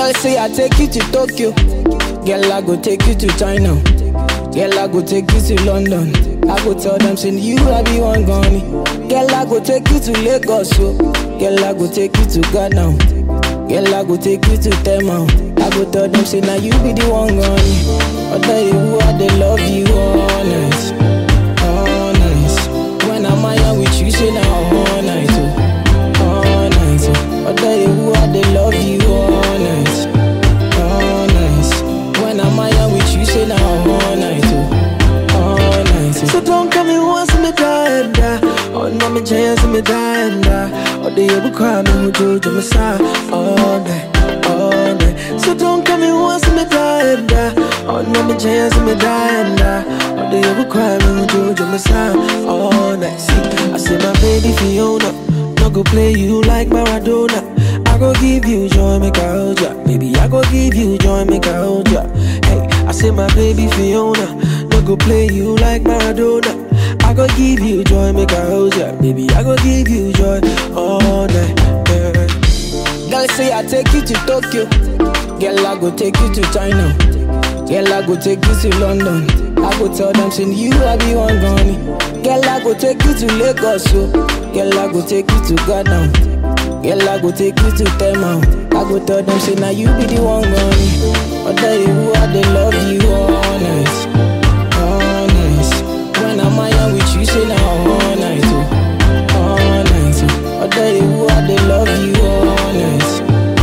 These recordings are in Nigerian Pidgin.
Girl say I take you to Tokyo. Girl I go take you to China. Girl I go take you to London. I go tell them say you I be one gone. Girl I go take you to Lagos. So. Girl I go take you to Ghana. Girl I go take you to Tema. I go tell them say now you be the one gone. I tell you who I they love you honest, honest. When I'm out with you say now all night, oh, all night. Oh. I tell you who I they love you honest, honest. When I'm out with you say now all night, oh, all night. Oh. So don't come me once me die and die. Oh no me chance me die and die. Oh the you cry me who do to me side all night, all night. So don't come me once me die and die. Oh no me chance me die and die. Oh the you cry me who do to me side all night. See, I say my baby Fiona, no go play you like Maradona. I go give you joy, make I hold ya. Baby, I go give you joy, make I hold ya. Hey, I say my baby Fiona, no go play you like Maradona. I go give you joy, make I hold ya. Baby, I go give you joy all night. Yeah. Girl say I take you to Tokyo. Girl I go take you to China. Girl I go take you to London. I go tell them say you I be one gone. Girl I go take you to Lagos. So. Girl I go take you to Ghana. Girl I go take you to Tema. I go tell them say now you be the one gone. I tell you who I they love you honest, honest. When I'm out with you say now all night, oh, all night. Oh. I tell you who I they love you honest,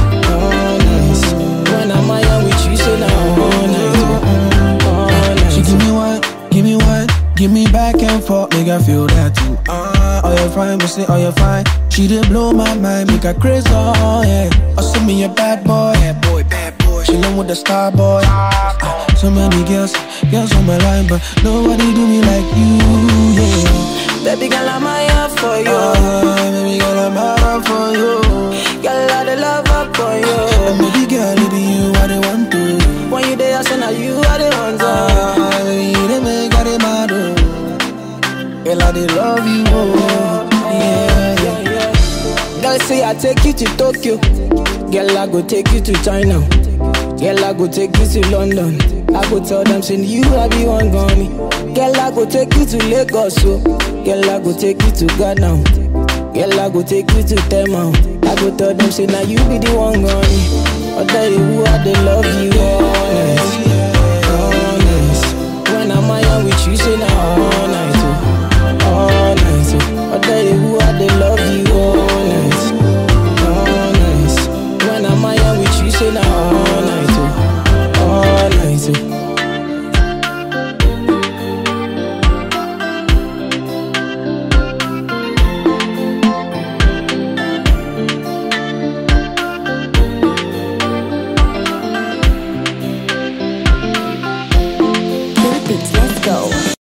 honest. When I'm out with you say now all night, oh, all night. She give me one, give me one, give me back and forth, make I feel that too. Ah, oh you fine, me say oh you fine. She did blow my mind, make her crazy, oh yeah. Oh send me a bad boy, bad boy, bad boy. She with the star boy. Ah, so many girls, girls on my line, but nobody do me like you, yeah. Baby girl, I'm here for you. Ah, baby girl, I'm out for you. Girl, I the love up for And you. baby girl, it be you I they want to. When you there, I say now you are the one. to. Ah, baby, they make I they mad, oh. Girl, I they love you, oh. Yeah, yeah. Girl say I take you to Tokyo. Girl I go take you to China. Girl I go take you to London. I go tell them say you I be one gone. Girl I go take you to Lagos. So. Girl I go take you to Ghana. Girl I go take you to Tema. I go tell them say now you be the one gone. I tell you who I they love you honest, honest. When I'm out with you say now all night, oh, all night. Oh. I tell you who I they love you honest, honest. When I'm out with you say now all night.